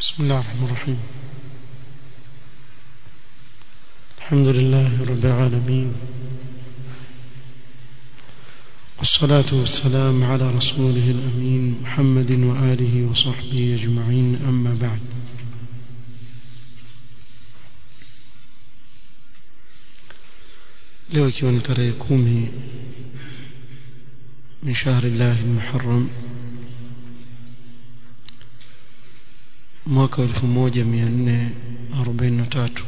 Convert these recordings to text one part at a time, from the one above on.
بسم الله الرحمن الرحيم الحمد لله رب العالمين والصلاة والسلام على رسوله الأمين محمد وآله وصحبه أجمعين أما بعد leo ikiwa ni tarehe kumi min shahri llahi lmuharam mwaka wa elfu moja mia nne arobaini na tatu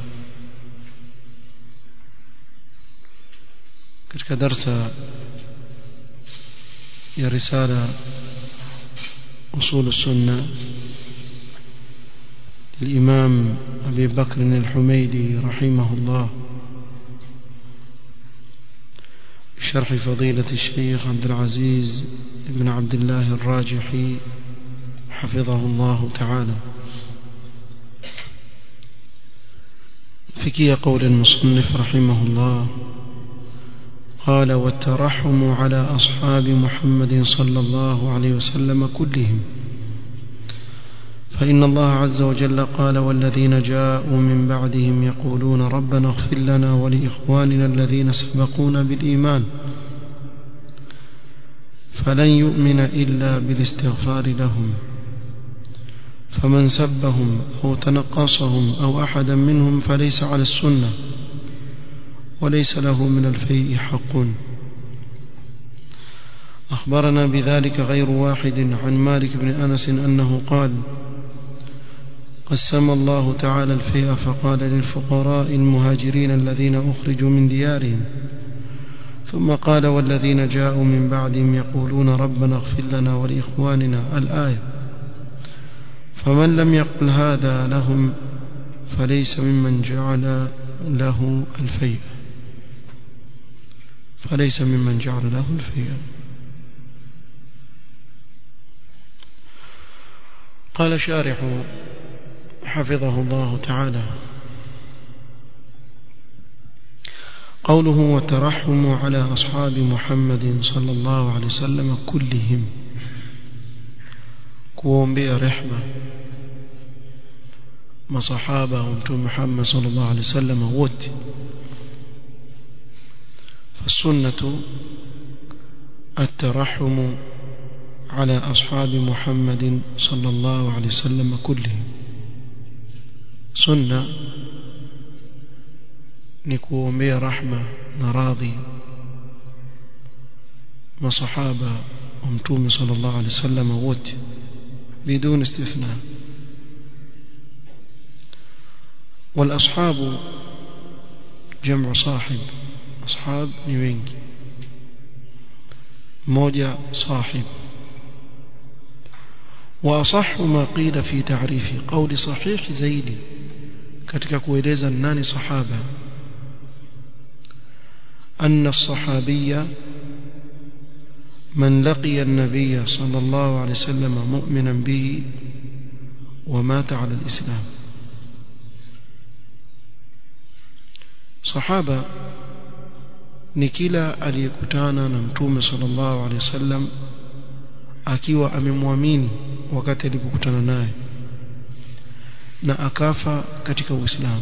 katika darsa ya risala usul sunna الإمام أبي بكر الحميدي رحمه الله شرح فضيلة الشيخ عبد العزيز بن عبد الله الراجحي حفظه الله تعالى فكي قول المصنف رحمه الله قال والترحم على أصحاب محمد صلى الله عليه وسلم كلهم فإن الله عز وجل قال والذين جاءوا من بعدهم يقولون ربنا اغفر لنا ولإخواننا الذين سبقونا بالإيمان فلن يؤمن إلا بالاستغفار لهم فمن سبهم أو تنقصهم أو أحدا منهم فليس على السنة وليس له من الفيء حق أخبرنا بذلك غير واحد عن مالك بن أنس أنه قال قسم الله تعالى الفيء فقال للفقراء المهاجرين الذين أخرجوا من ديارهم ثم قال والذين جاءوا من بعدهم يقولون ربنا اغفر لنا ولإخواننا الآية فمن لم يقل هذا لهم فليس ممن جعل له الفيء فليس ممن جعل له الفيء قال شارح حفظه الله تعالى قوله وترحم على أصحاب محمد صلى الله عليه وسلم كلهم kuombea rehma masahaba wa mtume Muhammad sallallahu alaihi wasallam wote فالسنة الترحم على أصحاب محمد صلى الله عليه وسلم كلهم سنة نكوومبيا رحمة نراضي مصحابة ومتوم صلى الله عليه وسلم ووت بدون استثناء والأصحاب جمع صاحب أصحاب نيوينج موجة صاحب وأصح ما قيل في تعريف قول صحيح زيدي katika kueleza nani sahaba أن الصحابي من لقي النبي صلى الله عليه وسلم مؤمنا به ومات على الإسلام صحابة ni kila aliyekutana na mtume sallallahu alaihi wasallam akiwa amemwamini wakati alipokutana naye na akafa katika Uislamu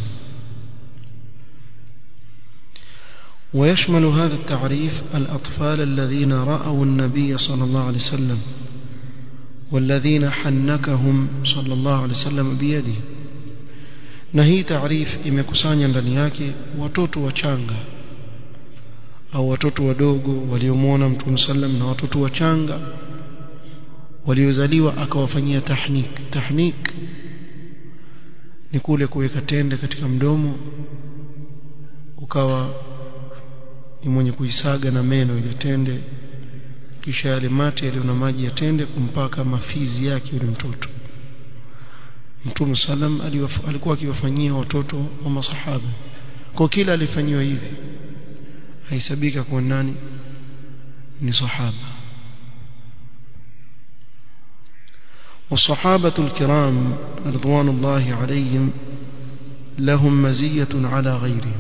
ويشمل هذا التعريف الأطفال الذين رأوا النبي صلى الله عليه وسلم والذين حنكهم صلى الله عليه وسلم بيده na hii taarifu imekusanya ndani yake watoto wachanga au watoto wadogo waliomwona mtume sallam na watoto wachanga waliozaliwa akawafanyia tahnik tahnik ni kule kuweka tende katika mdomo ukawa ni mwenye kuisaga na meno ile tende kisha yale mate yaliyo na maji ya tende kumpaka mafizi yake yule mtoto Mtume sallam alikuwa akiwafanyia watoto wa masahaba kwa kila alifanyiwa hivi haisabika kwa nani ni sahaba والصحابة الكرام رضوان الله عليهم لهم مزية على غيرهم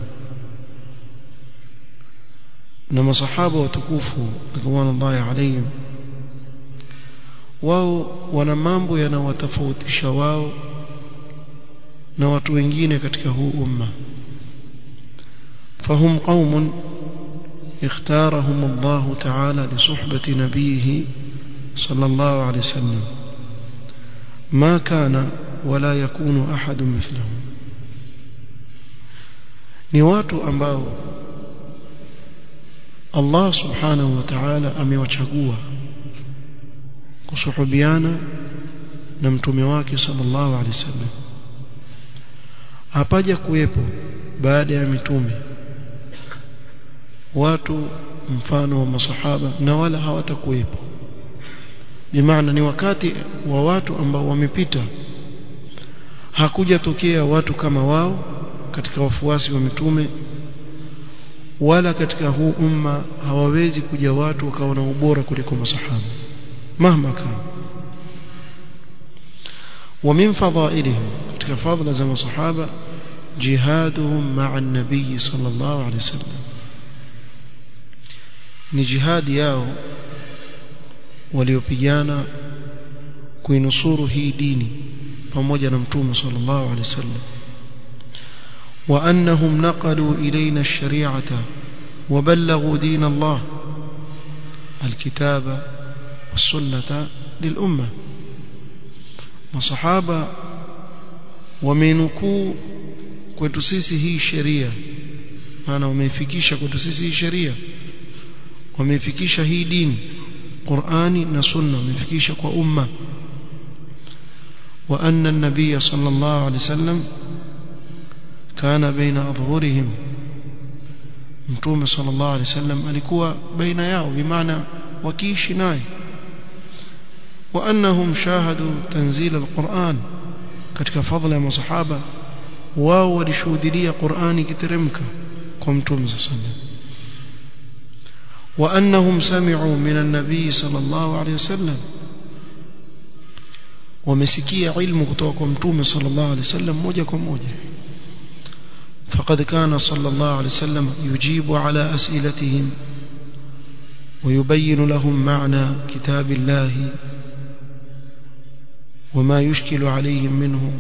نما صحابة وتكوفوا رضوان الله عليهم wao wana mambo yanawatofautisha wao na watu wengine katika huu umma فهم قوم اختارهم الله تعالى لصحبة نبيه صلى الله عليه وسلم ما كان ولا يكون أحد مثلهم ni watu ambao Allah subhanahu wa ta'ala amewachagua kusuhubiana na mtume wake sallallahu alaihi wasallam hapaja kuwepo baada ya mitume watu mfano wa masahaba na wala hawatakuwepo bimaana ni wakati wa watu ambao wamepita hakujatokea watu kama wao katika wafuasi wa mitume wala katika huu umma hawawezi kuja watu wakawa na ubora kuliko masahaba mahma kana ومن فضائلهم katika fadhila za masahaba jihaduhum ma'a an-nabiy sallallahu alayhi wasallam ni jihadi yao waliopigana kuinusuru hii dini pamoja na mtume sallallahu alaihi wasallam wa annahum naqalu ilayna ash-shari'ata wa ballaghu din Allah الكتاب والسنة للأمة masahaba wamenukuu kwetu sisi hii sheria maana wameifikisha kwetu sisi hii sheria wameifikisha hii dini Qur'ani na Sunna wameifikisha kwa umma wa anna an-nabiy sallallahu alayhi wasallam kana baina adhhurihim mtume sallallahu alayhi wasallam alikuwa baina yao bimaana wakiishi naye wa annahum shahadu tanzil al-Qur'an katika fadhila ya masahaba wao walishuhudia Qur'ani kiteremka kwa mtume sallallahu alayhi wasallam وأنهم سمعوا من النبي صلى الله عليه وسلم ومسكية علم كتوكم توم صلى الله عليه وسلم موجة موجة فقد كان صلى الله عليه وسلم يجيب على أسئلتهم ويبين لهم معنى كتاب الله وما يشكل عليهم منه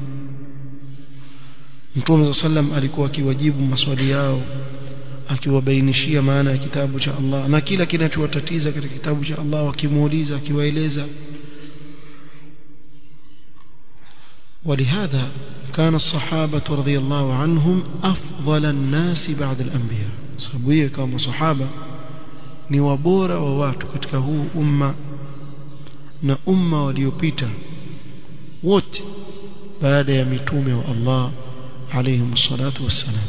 Mtume صلى الله عليه وسلم alikuwa akiwajibu maswali yao akiwabainishia maana ya kitabu cha Allah na kila kinachowatatiza katika kitabu cha Allah wakimuuliza akiwaeleza ولهذا كان الصحابة رضي الله عنهم أفضل الناس بعد الأنبياء صحابية كما صحابة ni wabora wa watu katika huu umma na umma waliopita wote baada ya mitume wa Allah alayhim salatu wassalam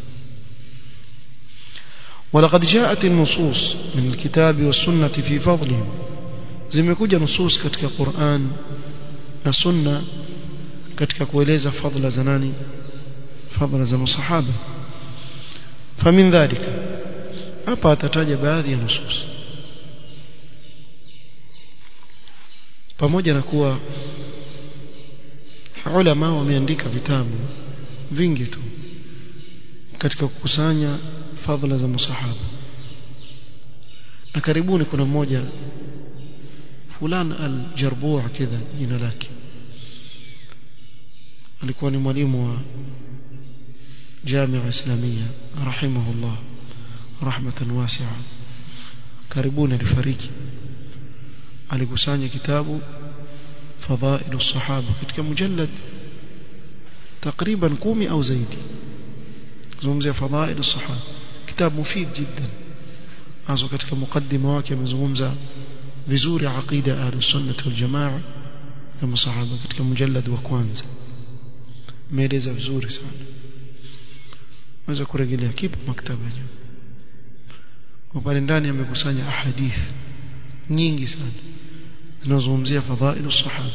ولقد جاءت النصوص من الكتاب والسنة في فضلهم zimekuja nusus katika Qur'an na sunna katika kueleza fadhila za nani fadhila za masahaba famin dhalika hapa atataja baadhi ya nusus pamoja na kuwa ulama wameandika vitabu vingi tu katika kukusanya fadhila za masahaba na karibuni kuna mmoja fulan al-Jarbu' kidha jina lake alikuwa ni mwalimu wa Jamia Islamia rahimahullah rahmatan wasi'a karibuni alifariki alikusanya kitabu فضائل الصحابة katika mujallad takriban 10 au zaidi zungumzia fadhail الصحابة كتاب مفيد جدا azo katika mukaddima wake amezungumza vizuri aqida ahlus sunnah wal jamaa na masahaba katika mujallad wa kwanza meeleza vizuri sana unaweza kurejelea kipo maktaba juu kwa pale ndani amekusanya ahadith nyingi sana zinazozungumzia fadhailu sahaba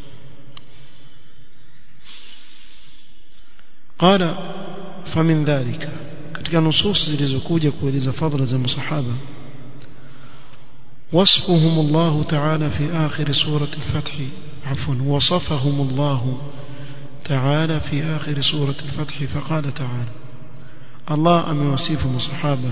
قال فمن ذلك katika nusus zilizokuja kueleza fadhila za masahaba وصفهم الله تعالى في آخر سورة الفتح عفوا وصفهم الله تعالى في آخر سورة الفتح فقال تعالى الله أم يوصفهم الصحابة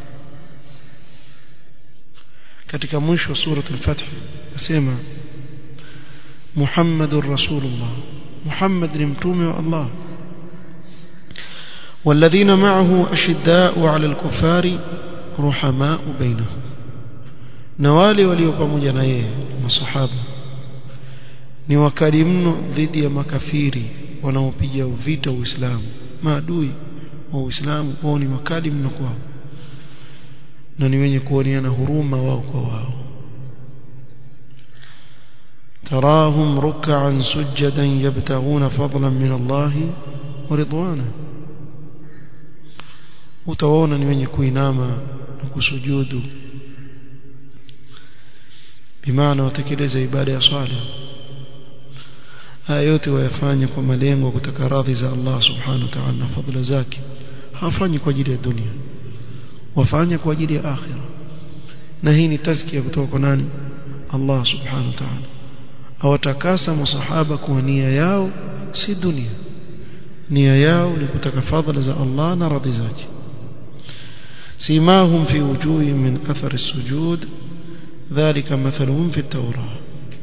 katika mwisho wa sura al-Fath nasema Muhammadur Rasulullah Muhammad ni mtume wa Allah والذين معه أشداء على الكفار رحماء بينهم نوالي وليو pamoja na yeye masahaba ni wakali mno dhidi ya makafiri wanaopiga vita Uislamu maadui wa Uislamu wao ni wakali mno kwao na ni wenye kuoneana huruma wao kwa wao تراهم ركعا سجدا يبتغون فضلا من الله ورضوانه utaona ni wenye kuinama na kusujudu bimaana watekeleza ibada ya swala haya yote wayafanya kwa malengo kutaka radhi za Allah subhanahu wa ta'ala na fadhila zake hawafanyi kwa ajili ya dunia wafanya kwa ajili ya akhira na hii ni tazkia kutoka kwa nani Allah subhanahu wa ta'ala awatakasa masahaba kwa nia yao si dunia nia yao ni kutaka fadhila za Allah na radhi zake سيماهم في وجوههم من أثر السجود ذلك مثلهم في التوراة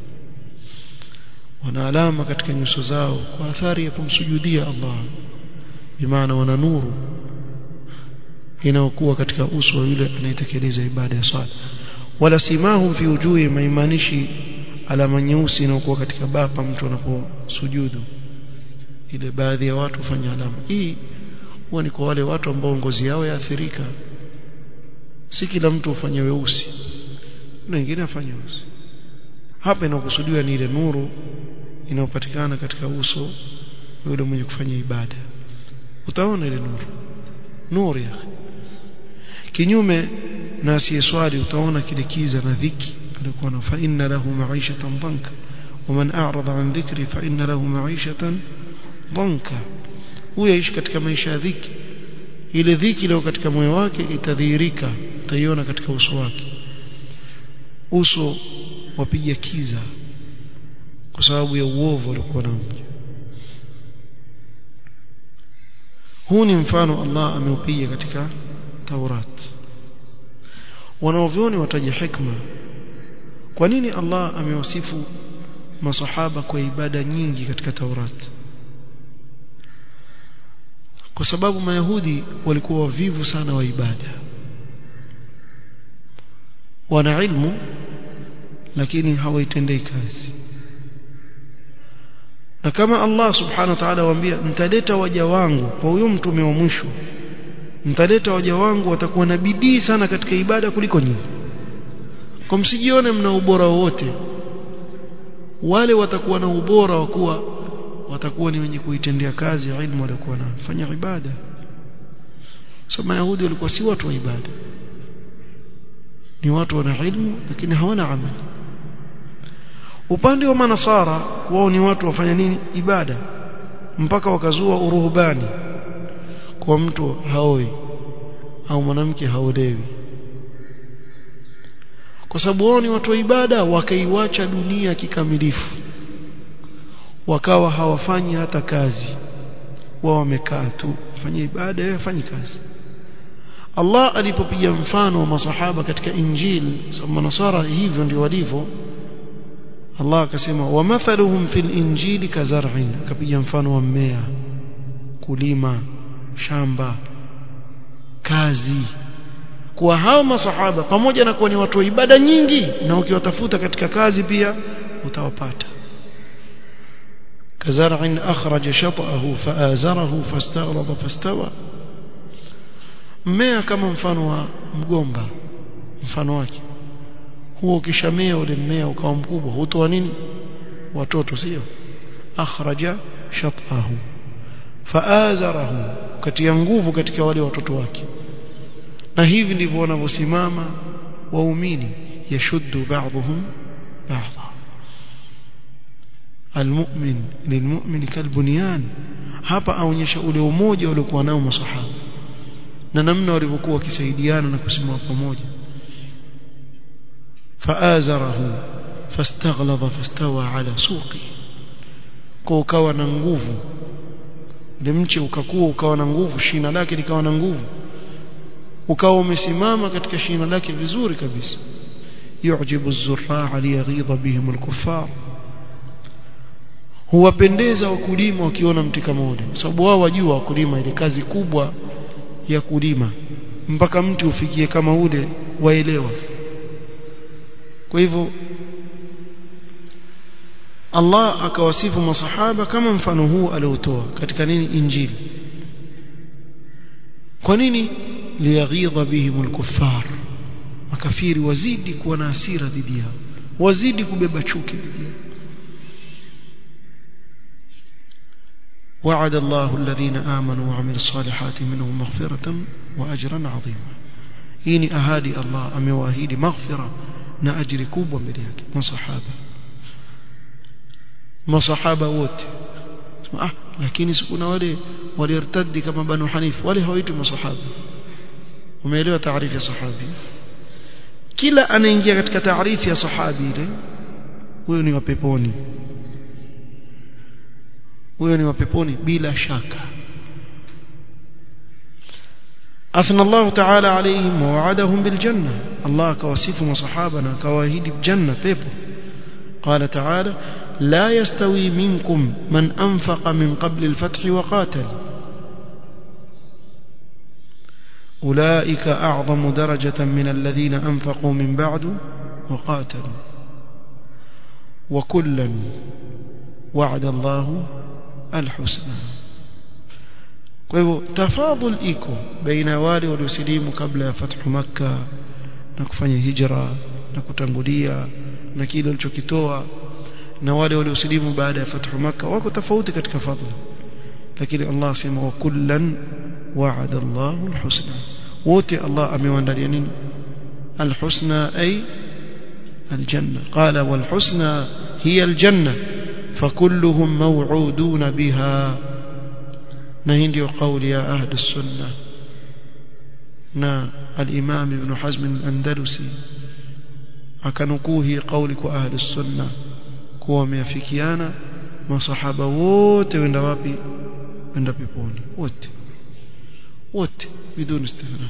wana alama katika nyuso zao kwa athari ya kumsujudia Allah bimaana wana nuru inayokuwa katika uso wa yule anayetekeleza ibada ya swala wala simahum fi wujuhi maimaanishi alama nyeusi inayokuwa katika bapa mtu anaposujudu ile baadhi ya watu hufanya alama hii huwa ni kwa wale watu ambao ngozi yao yaathirika si kila mtu hufanya weusi na wengine afanye weusi hapa inakusudiwa ni ile nuru inayopatikana katika uso yule mwenye kufanya ibada utaona ile nuru nuru ya kinyume na asiyeswali utaona kile kiza na dhiki alikuwa na fa inna lahu ma'ishatan dhanka ومن أعرض عن ذكري فإن له معيشة ضنكا huyo aishi katika maisha ya dhiki ile dhiki leo katika moyo wake itadhihirika utaiona katika uso wake uso wapiga kiza kwa sababu ya uovu alikuwa nao huu ni mfano Allah ameupiga katika Taurat wanaovyoni wataja hikma kwa nini Allah amewasifu masahaba kwa ibada nyingi katika Taurat kwa sababu mayahudi walikuwa wavivu sana wa ibada wana ilmu lakini hawaitendei kazi na kama Allah subhanahu wa ta'ala waambia mtaleta waja wangu kwa huyo mtume wa mwisho mtaleta waja wangu watakuwa na bidii sana katika ibada kuliko nyinyi kwa msijione mna ubora wowote wale watakuwa na ubora wa kuwa watakuwa ni wenye kuitendea kazi ilmu walikuwa na fanya ibada so mayahudi walikuwa si watu wa ibada ni watu wana ilmu lakini hawana amali upande wa manasara wao ni watu wafanya nini ibada mpaka wakazua uruhubani kwa mtu haoi au mwanamke haolewi kwa sababu wao ni watu wa ibada wakaiwacha dunia kikamilifu wakawa hawafanyi hata kazi wao wamekaa tu fanya ibada yeye afanye kazi Allah alipopiga mfano wa masahaba katika injili sababu manasara hivyo ndio walivyo Allah akasema wa mathaluhum fil injili kazar'in akapiga mfano wa mmea kulima shamba kazi kwa hao masahaba pamoja na kuwa ni watu wa ibada nyingi na ukiwatafuta katika kazi pia utawapata كزرع أخرج شطأه فآزره فاستغرض فاستوى mmea kama mfano wa mgomba mfano wake huo ukishamea ule mmea ukawa mkubwa hutoa nini watoto sio akhraja shatahu faazarahu katia nguvu katika wale watoto wake na hivi ndivyo wanavyosimama waumini yashuddu ba'dhum ba'dha almu'min lilmu'min kalbunyan hapa aonyesha ule umoja waliokuwa nao masahaba na namna walivyokuwa wakisaidiana na kusimama pamoja faazarahu fastaghlaba fastawa ala suqi kwa ukawa na nguvu ule mche ukakua ukawa na nguvu shina lake likawa na nguvu ukawa umesimama katika shina lake vizuri kabisa yujibu az-zurra'a liyaghidha bihim al-kuffar huwapendeza wakulima wakiona mti kama ule kwa sababu wao wajua wakulima ile kazi kubwa ya kulima mpaka mti ufikie kama ule waelewa kwa hivyo Allah akawasifu masahaba kama mfano huu aliotoa katika nini injili kwa nini liyaghidha bihim alkuffar makafiri wazidi kuwa na hasira dhidi yao wazidi kubeba chuki dhidi yao وعد الله الذين آمنوا وعملوا الصالحات منهم مغفرة وأجرا عظيما هيني أهادي الله أمواهيدي مغفرة نأجر كوبا مريك ما صحابة ما صحابة wote ah lakini sikuna wale walirtadi kama banu hanif wale hawaitwi masahaba umeelewa taarifu ya sahabi kila anaingia katika taarifu ya sahabi ile huyo ni wa peponi huyo ni wa peponi bila shaka أثنى الله تعالى عليهم ووعدهم بالجنة الله كوصفهم صحابنا كواهيد بجنة بيبو قال تعالى لا يستوي منكم من أنفق من قبل الفتح وقاتل أولئك أعظم درجة من الذين أنفقوا من بعد وقاتلوا وكلا وعد الله الحسنى kwa hivyo tafadhul iko baina wale waliosilimu kabla ya fathu makka na kufanya hijra na kutangulia na kile walichokitoa na wale waliosilimu baada ya fathu makka wako tofauti katika fadhila lakini Allah sema wa kullan wa'ada Allahu alhusna wote Allah amewaandalia nini alhusna ay aljanna qala walhusna hiya aljanna فكلهم موعودون بها نهندي قول يا أهل السنة نا الإمام ابن حزم الأندلسي أكنكوه قولك أهل السنة كوا ميافكيانا ما صحابة ووت وين وابي وين بيبوني ووت ووت بدون استثناء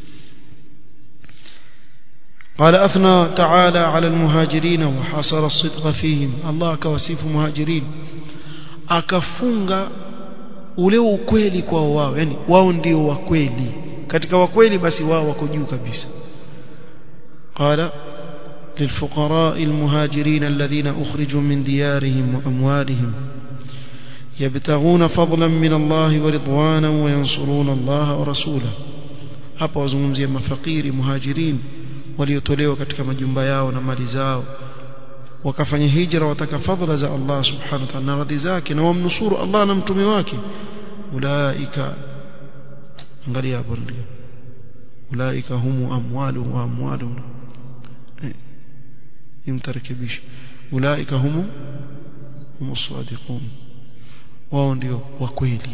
قال أثنى تعالى على المهاجرين وحصر الصدق فيهم الله كوسيف مهاجرين akafunga ule ukweli kwao wao yani wao ndio wa kweli katika wa kweli basi wao wako juu kabisa qala للفقراء المهاجرين الذين أخرجوا من ديارهم وأموالهم يبتغون فضلا من الله ورضوانا وينصرون الله ورسوله hapa wazungumzia mafakiri muhajirin waliotolewa katika majumba yao na mali zao wakafanya hijra wataka fadhila za Allah subhanahu wa ta'ala na radhi zake na wamnusuru Allah na mtume wake ulaika angalia hapo ndio ulaika humu amwalu wa amwalu imtarekebisha ulaika humu humu sadiqun wao ndio wa kweli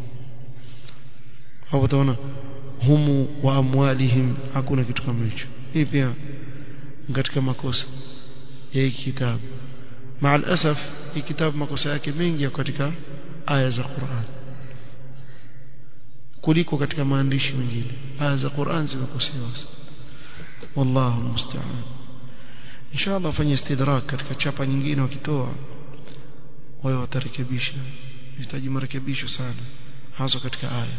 hapo utaona humu wa amwalihim hakuna kitu kama hicho hii pia katika makosa ya hii kitabu maal asaf hii kitabu makosa yake mengi yako katika aya za Qur'an kuliko katika maandishi mengine aya za Qur'an zimekosewa wallahu musta'an inshallah fanye istidrak katika chapa nyingine wakitoa wao watarekebisha inahitaji marekebisho sana hasa katika aya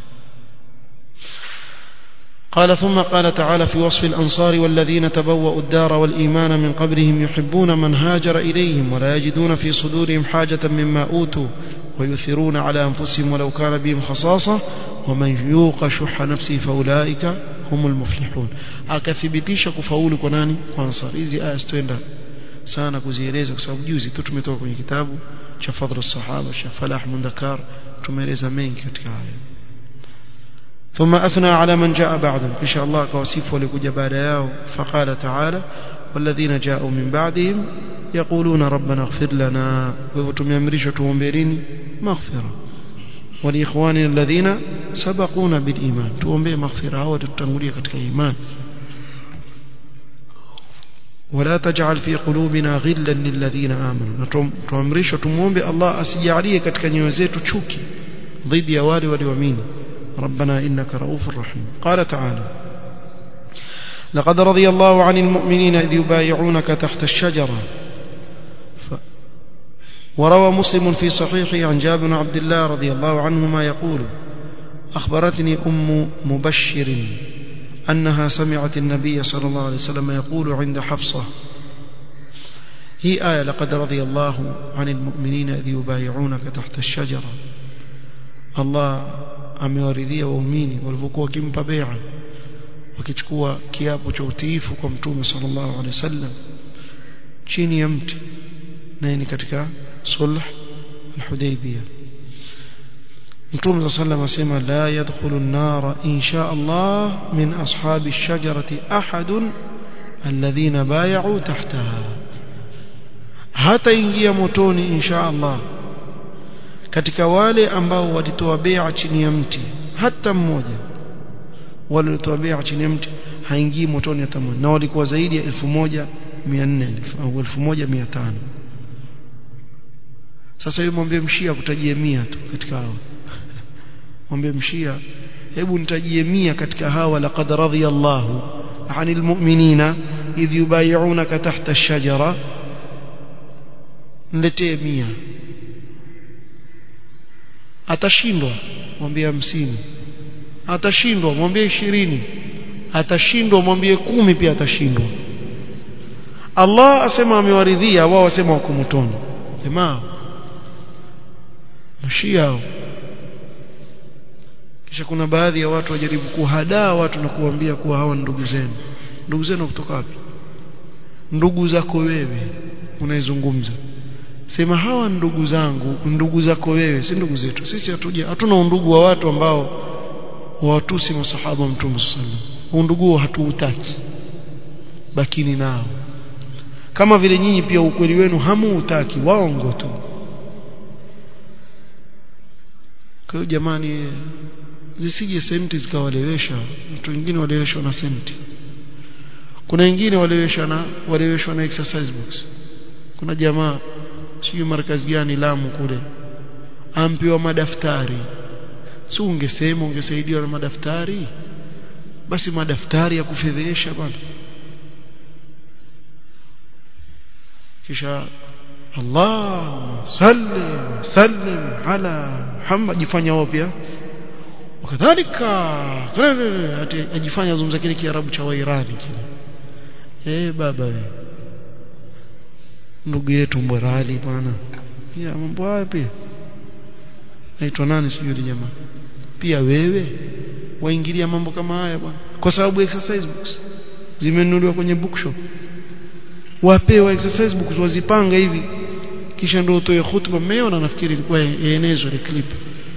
قال ثم قال تعالى في وصف الأنصار والذين تبوأوا الدار والإيمان من قبلهم يحبون من هاجر إليهم ولا يجدون في صدورهم حاجة مما أوتوا ويؤثرون على أنفسهم ولو كان بهم خصاصة ومن يوق شح نفسه فأولئك هم المفلحون akathibitisha kufaulu kwa nani kwa ansar hizi aya zitaenda sana kuzieleza kwa sababu juzi tu tumetoka kwenye kitabu cha fadhlu sahaba cha falah mundakar tumeeleza mengi katika haya ثم أثنى على من جاء بعدهم إن شاء الله كوصيف ولكج بعد ياو فقال تعالى والذين جاءوا من بعدهم يقولون ربنا اغفر لنا ويوتم يمرش تومبرين مغفرة ولإخواننا الذين سبقونا بالإيمان تومبي مغفرة وتتنغلية كتك إيمان ولا تجعل في قلوبنا غلا للذين آمنوا تومرش تومبي الله أسيعليه كتك نيوزيت تشوكي ضد يوالي وليومين ربنا إنك رؤوف رحيم قال تعالى لقد رضي الله عن المؤمنين إذ يبايعونك تحت الشجرة ف... وروى مسلم في صحيحه عن جابر بن عبد الله رضي الله عنهما يقول أخبرتني أم مبشر أنها سمعت النبي صلى الله عليه وسلم يقول عند حفصة هي آية لقد رضي الله عن المؤمنين إذ يبايعونك تحت الشجرة الله amewaridhia waumini walivyokuwa wakimpa bai'a wakichukua kiapo cha utiifu kwa mtume sallallahu alaihi wasallam chini ya mti na ni katika sulh al-Hudaybiyah mtume sallallahu asema la yadkhulu an-nar insha Allah min ashabi ash-shajarati ahadun alladhina bay'u tahtaha hata ingia motoni insha Allah katika wale ambao walitoa bai'a chini ya mti hata mmoja wale walitoa bai'a chini ya mti haingii motoni hata mmoja na walikuwa zaidi ya 1400 au 1500 sasa yeye mwambie mshia kutajie mia tu katika hao mwambie mshia hebu nitajie mia katika hawa laqad radiyallahu anil mu'minina idh yubay'unaka tahta ash-shajara niletee mia atashindwa mwambie hamsini atashindwa mwambie ishirini atashindwa mwambie kumi pia atashindwa Allah asema amewaridhia wao wasema wako motoni jamaa mashia hao kisha kuna baadhi ya watu wajaribu kuhadaa watu na kuambia kuwa hawa ndugu zenu ndugu zenu kutoka wapi ndugu zako wewe unaizungumza sema hawa ndugu zangu ndugu zako wewe si ndugu zetu sisi hatuja hatuna undugu wa watu ambao wawatusi masahaba wa mtume sallallahu undugu hatuutaki bakini nao kama vile nyinyi pia ukweli wenu hamuutaki waongo tu kwa hiyo jamani zisije senti zikawalewesha watu wengine waleweshwa na senti kuna wengine waleweshwa na waleweshwa na exercise books kuna jamaa sijui markazi gani Lamu kule ampiwa madaftari si ungesema ungesaidiwa na madaftari basi madaftari ya kufedhesha bwana kisha Allahumma salli sallim ala Muhammad jifanya wao pia wakadhalika ajifanya zungumza kile kiarabu cha wairani kile eh baba we ndugu yetu mbwarali bwana pia mambo haya pia naitwa nani sijui yule jamaa pia wewe waingilia mambo kama haya bwana kwa sababu exercise books zimenunuliwa kwenye bookshop wapewa exercise books wazipanga hivi kisha ndio utoe hutuba mmeona nafikiri ilikuwa ienezwe ile clip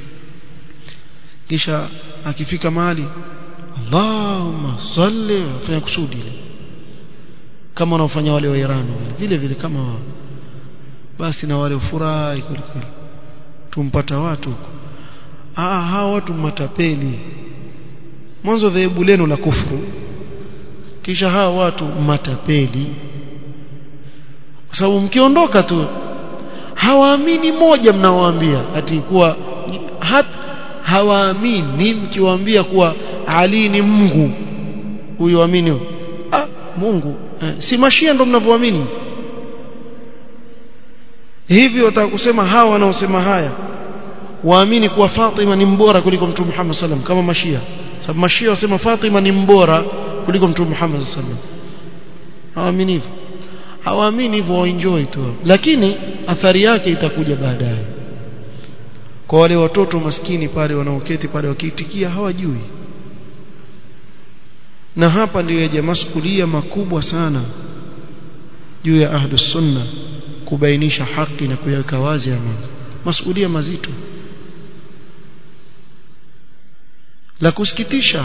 kisha akifika mahali Allahumma salli afanya kusudi ile kama wanaofanya wale wa Iran vile vile kama wao basi na wale ufurahi kweli kweli tumpata watu huko ah hawa watu matapeli mwanzo dhehebu lenu la kufuru kisha hawa watu matapeli kwa sababu mkiondoka tu hawaamini moja mnaowaambia ati kuwa hata hawaamini mkiwaambia kuwa Ali ni Mungu huyo amini ah Mungu eh, si mashia ndo mnavyoamini hivi wataka kusema hawa wanaosema haya waamini kuwa Fatima ni mbora kuliko Mtume Muhammad sallam kama mashia sababu mashia wasema Fatima ni mbora kuliko Mtume Muhammad sallam hawaamini hivyo hawaamini hivyo waenjoy tu lakini athari yake itakuja baadaye kwa wale watoto maskini pale wanaoketi pale wakiitikia hawajui na hapa ndiyo yaja masukulia makubwa sana juu ya ahlus sunna kubainisha haki na kuyaweka wazi ama masukulia mazito la kusikitisha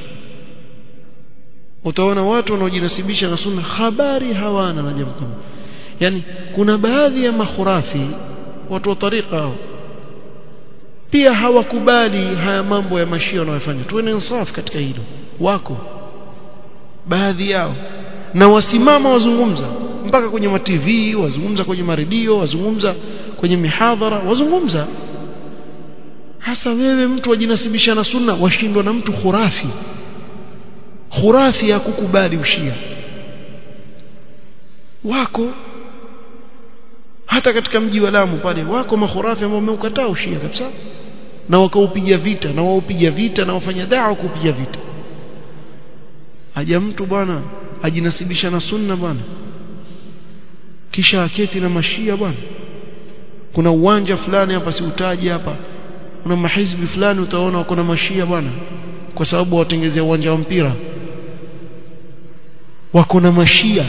utaona watu wanaojinasibisha na sunna habari hawana na jambo kama yani kuna baadhi ya makhurafi watu wa tariqa hao pia hawakubali haya mambo ya mashia wanayofanya tuwe na insaf katika hilo wako baadhi yao na wasimama wazungumza mpaka kwenye ma TV wazungumza kwenye maredio wazungumza kwenye mihadhara wazungumza hasa wewe mtu wajinasibisha na sunna washindwa na mtu khurafi khurafi ya kukubali ushia wako hata katika mji wa Lamu pale wako makhurafi ambao wameukataa ushia kabisa na wakaupiga vita na waupiga vita na wafanya dawa kupiga vita aja mtu bwana ajinasibisha na sunna bwana kisha aketi na mashia bwana kuna uwanja fulani hapa siutaji hapa kuna mahizbi fulani utaona wako na mashia bwana kwa sababu watengezea uwanja wa mpira wako na mashia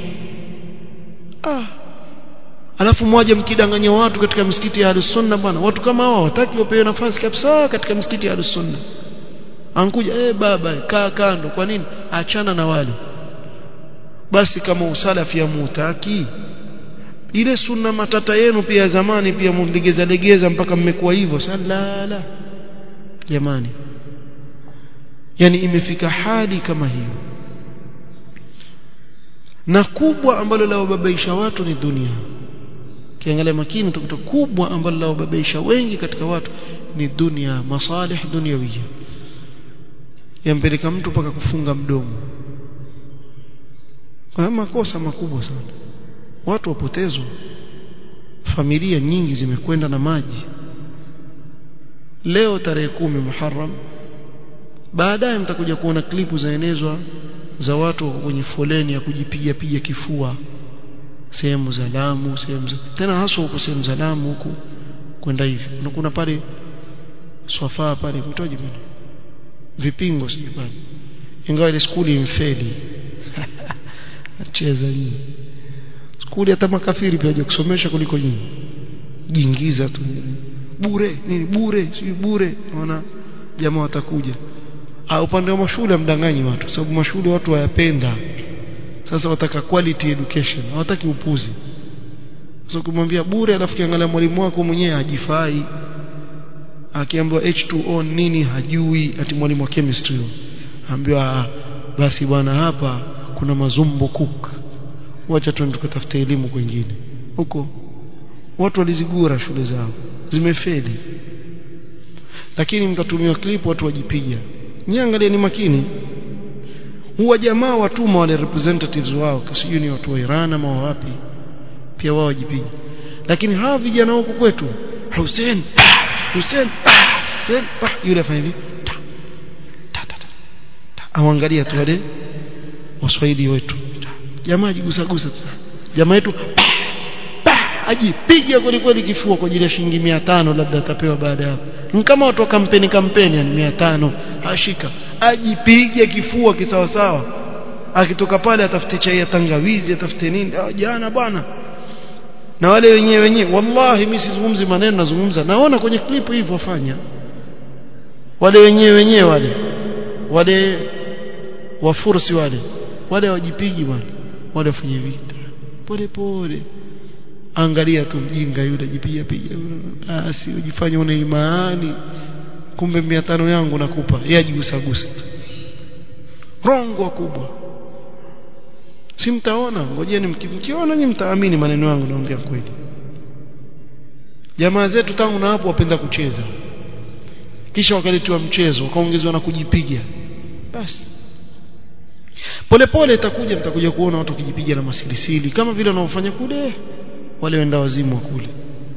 ah alafu mmoja mkidanganya watu katika misikiti ya Ahlus-Sunna bwana watu kama hao hawataki wapewe nafasi kabisa katika misikiti ya Ahlus-Sunna ankuja eh baba kaa kando kwa nini achana na wale basi kama usalafi ya mutaki ile sunna matata yenu pia zamani pia mlegeza legeza mpaka mmekuwa hivyo salala jamani yani imefika hali kama hiyo na kubwa ambalo la wababaisha watu ni dunia kiangalia makini utakuta kubwa ambalo la wababaisha wengi katika watu ni dunia masalih dunyawiyya yampeleka mtu mpaka kufunga mdomo kwa makosa makubwa sana watu wapotezwa familia nyingi zimekwenda na maji leo tarehe kumi Muharram baadaye mtakuja kuona klipu zaenezwa za watu kwenye foleni ya kujipiga piga kifua sehemu za Lamu sehemu za tena hasa huko sehemu za Lamu huku kwenda hivi na kuna pale swafaa pale mtoji bwana vipingo sijui pale ingawa ile skuli imfeli acheza hii skuli hata makafiri pia kusomesha kuliko nyinyi jiingiza tu bure nini bure si bure naona jamaa watakuja ah upande wa mashule mdanganyi watu sababu mashule watu wayapenda sasa wataka quality education hawataki upuzi sasa kumwambia bure alafu kiangalia mwalimu wako mwenyewe hajifai akiambiwa H2O nini hajui ati mwalimu wa chemistry ambiwa basi bwana hapa kuna mazumbo cook wacha tuende tukatafute elimu kwingine huko watu walizigura shule zao zimefeli lakini mtatumiwa clip watu wajipiga niangalie ni makini huwa jamaa watuma wale representatives wao sijui ni watu wa Iran ama wapi pia wao wajipiga lakini hawa vijana huko kwetu Hussein Hussein yule afanya hivi awangalia tu wale waswahili wetu jamaa jigusa gusa jamaa yetu ajipiga kweli kweli kifua kwa ajili ya shilingi 500 labda atapewa baada ya hapo kama watu wa kampeni kampeni yani 500 ashika ajipige kifua kisawa sawa akitoka pale atafute chai ya tangawizi atafute nini ah, jana bwana na wale wenyewe wenyewe wallahi mimi sizungumzi maneno nazungumza naona kwenye clip hivyo wafanya wale wenyewe wenyewe wale wale wafursi wale wale wajipigi bwana wale wafanye vita pole pole angalia tu mjinga yule jipiga piga asi ujifanye una imani kumbe 500 yangu nakupa yeye ajigusa gusa rongo kubwa si mtaona ngojeni mkiona nyinyi mtaamini maneno yangu naongea kweli jamaa zetu tangu na hapo wapenda kucheza kisha wakaletiwa mchezo wakaongezewa na kujipiga basi polepole itakuja mtakuja kuona watu wakijipiga na masilisili kama vile wanaofanya kule wale wenda wazimu wa kule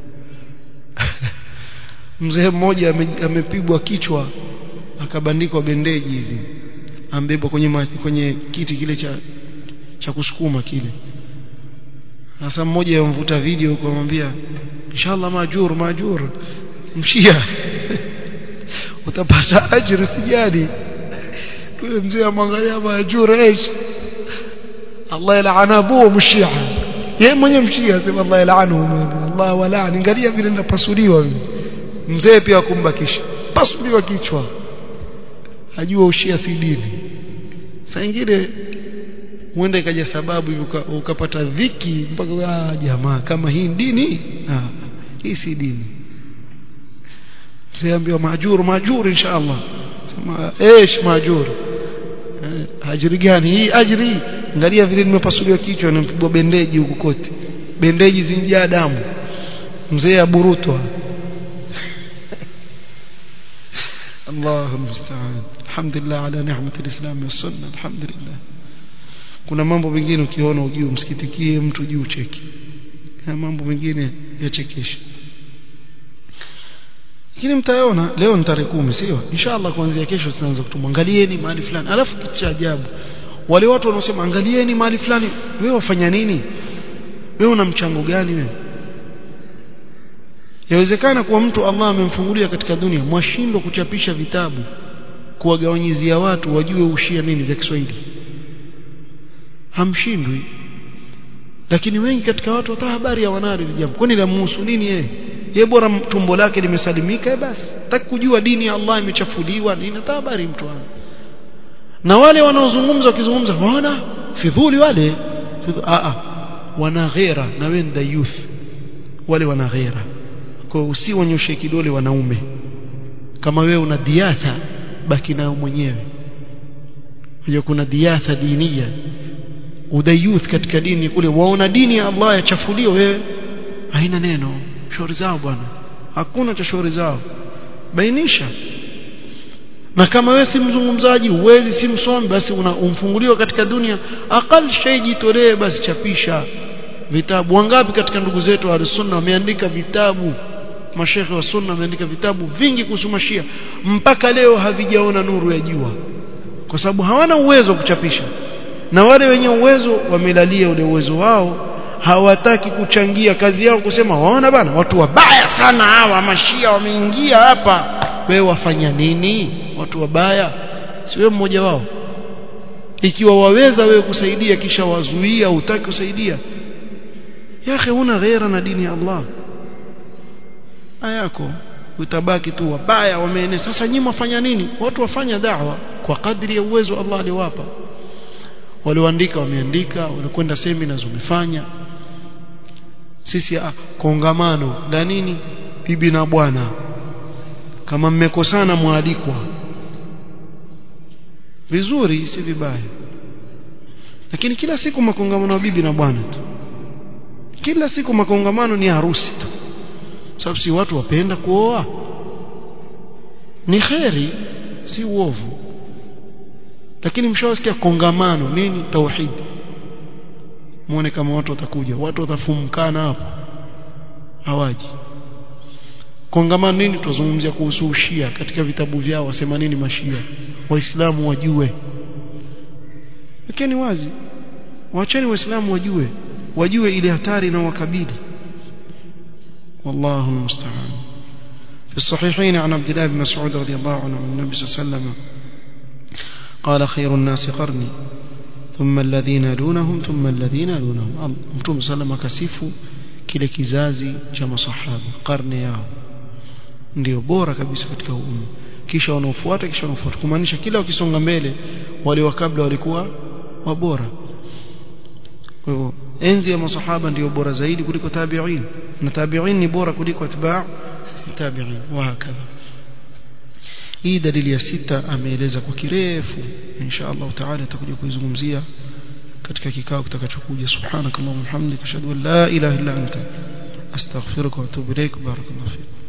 mzee mmoja amepigwa kichwa akabandikwa bendeji hivi ambebwa kwenye ma, kwenye kiti kile cha cha kusukuma kile sasa mmoja yamvuta video kwa kumwambia inshallah majur majur mshia utapata ajira sijadi yule mzee amwangalia majur ايش Allah yalaana abu mshia yeye mwenye mshia sema Allah yalaanu Allah walaani angalia vile ninapasuliwa mzee pia kumbakisha pasuliwa kichwa ajua ushia si dini saa nyingine huenda ikaja sababu uka, ukapata dhiki mpaka ah, jamaa kama hii dini ah, hii si dini msiambiwa majuru majuru inshallah sema ايش majuru eh, ajiri gani hii ajiri angalia vile nimepasuliwa kichwa na mpigwa bendeji huku kote bendeji zinjaa damu mzee aburutwa الله المستعان الحمد لله على نعمة الإسلام والسنة الحمد لله kuna mambo mengine ukiona ujue msikitikie mtu juu cheki na mambo mengine yachekesha lakini mtaona leo ni tarehe kumi sio inshallah kuanzia kesho tutaanza kutumwa angalieni mahali fulani alafu kitu cha ajabu wale watu wanaosema angalieni mahali fulani wewe wafanya nini wewe una mchango gani wewe yawezekana kuwa mtu Allah amemfungulia katika dunia mwashindwa kuchapisha vitabu kuwagawanyizia watu wajue ushia nini vya Kiswahili hamshindwi lakini wengi katika watu hata habari ya wanari jambo kwani la muhusu nini yeye yeye bora tumbo lake limesalimika basi hataki kujua dini ya Allah imechafuliwa nini hata habari mtu ana na wale wanaozungumza wakizungumza wana fidhuli wale fidhuli, a a wana ghera na wenda youth wale wana ghera kwa usiwanyoshe kidole wanaume kama wewe una diatha baki nayo mwenyewe hiyo kuna diatha dinia udayuth katika dini kule waona dini ya Allah yachafuliwa wewe haina neno shauri zao bwana hakuna cha shauri zao bainisha na kama wewe si mzungumzaji uwezi si msomi basi umfunguliwa katika dunia aqal shay jitolee basi chapisha vitabu wangapi katika ndugu zetu wa sunna wameandika vitabu mashekhe wa sunna wameandika vitabu vingi kuhusu mashia mpaka leo havijaona nuru ya jua kwa sababu hawana uwezo wa kuchapisha na wale wenye uwezo wamelalia ule uwezo wao hawataki kuchangia kazi yao kusema waona bana watu wabaya sana hawa mashia wameingia hapa wewe wafanya nini watu wabaya si wewe mmoja wao ikiwa waweza wewe kusaidia kisha wazuia utaki kusaidia yake una ghaira na dini ya Allah ayako utabaki tu wabaya wameenea sasa nyinyi wafanya nini watu wafanya da'wa kwa kadri ya uwezo Allah aliwapa walioandika wameandika walikwenda seminars wamefanya sisi ah, kongamano la nini bibi na bwana kama mmekosana mwalikwa vizuri si vibaya lakini kila siku makongamano ya bibi na bwana tu kila siku makongamano ni harusi tu sababu si watu wapenda kuoa ni kheri si uovu lakini mshawasikia kongamano nini tauhid muone kama watu watakuja watu watafumkana hapo hawaji kongamano nini tuzungumzia kuhusu ushia katika vitabu vyao wasema nini mashia waislamu wajue lakini wazi waacheni waislamu wajue wajue ile hatari na wakabili والله المستعان في الصحيحين عن عبد الله بن مسعود رضي الله عنه عن النبي صلى الله عليه وسلم قال خير الناس قرني ثم الذين يلونهم ثم الذين يلونهم mtume sallam akasifu kile kizazi cha masahaba karne yao ndio bora kabisa katika umma kisha wanaofuata kisha wanaofuata kumaanisha kila wakisonga mbele wale wa kabla walikuwa wabora kwa hivyo enzi ya masahaba ndio bora zaidi kuliko tabi'in na tabi'in ni bora kuliko atba' tabi'in wa hakadha hii dalili ya sita ameeleza kwa kirefu insha Allah taala tutakuja kuizungumzia katika kikao kitakachokuja subhanakallahumma hamdika ashhadu an la ilaha illa anta astaghfiruka wa atubu ilaik barakallahu fik